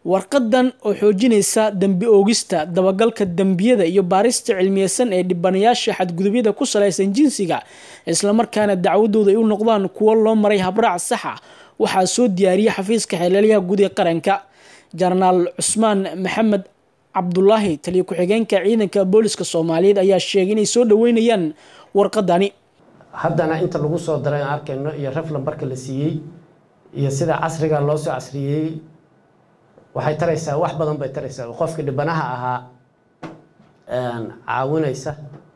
warqadan oo xoojinaysa dembi oogista dabagalka dembiyada iyo baarista cilmiyeysan ee dhibanayaasha xadgudubyada ku salaysan jinsiga islamarkaana dacwadooda ay u noqdaan kuwo loo maray habraac saxa waxaa soo diyaariyay xafiiska xeelelyaha guud ee qaranka jenaraal cusmaan maxamed cabdulaahi taliyo ku-xigeenka ciidanka booliska soomaaliyeed ayaa sheegay inay soo dhaweynayaan warqadani haddana inta lagu soo daray aan arkayno iyo raflan barka la siiyey iyo sida casriga loo soo casriyeeyey waxay taraysaa wax badan bay taraysaa qofka dhibanaha ahaa caawinaysa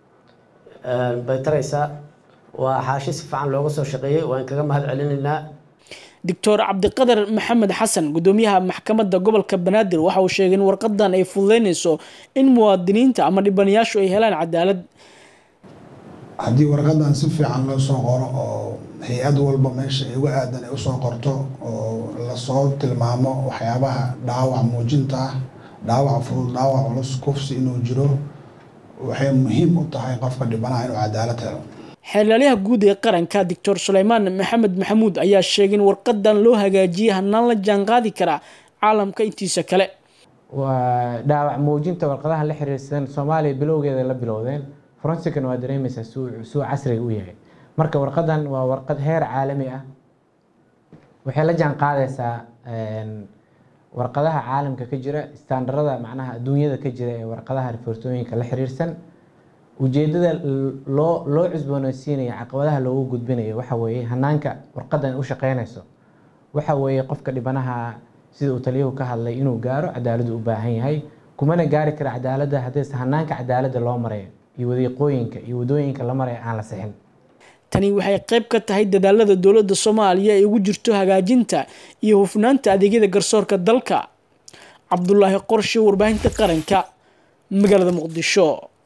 bay taraysaa waa xaashi si fiican looga soo shaqeeyey waan kaga mahad celinaynaa doctor cabdiqadar maxamed xasan gudoomiyaha maxkamadda gobolka banaadir waxa uu sheegay in warqadan ay fududeynayso in muwaadiniinta ama dhibanayaashu ay helaan cadaalad haddii warqadan si fiican loo soo qoro oo hay-ad walba meesha ay uga aadan ay usoo qorto oo lasoo tilmaamo waxyaabaha dhaawac muujinta ah dhaawac fudud dhaawac culus kufsi inuu jiro waxay muhiim u tahay qofka dhibanaha inuu cadaalad helo xeelaalyaha guud ee qaranka doctor suleymaan maxamed maxamuud ayaa sheegay in warqadan loo hagaajiyay hanaan la jaanqaadi karaa caalamka intiisa kale waa dhaawac muujinta warqadaha la xiriirsan soomaaliya bilowgeeda la bilowdeen forensican waa dareemaysaa suu casriga u yahay marka warqadan waa warqad heer caalami ah waxay la jaan qaadaysaa warqadaha caalamka ka jira istaandarada macnaha adduunyada ka jira ee warqadaha rifoortooyinka la xiriirsan ujeedada loo loo cusboonaysiinaya caqabadaha loogu gudbinayo waxa weeye hanaanka warqadan u shaqeynayso waxa weeye qofka dhibanaha sida uu taliyuhu ka hadlay inuu gaaro cadaaladu u baahan yahay kumana gaari kara cadaaladda haddayse hanaanka cadaaladda loo marayo iyo wadiiqooyinka iyo wadooyinka la maraya aan la sixin tani waxay qayb ka tahay dadaalada dowladda soomaaliya ay ugu jirto hagaajinta iyo hufnaanta adeegyada garsoorka dalka cabdulaahi qorshe warbaahinta qaranka magaalada muqdisho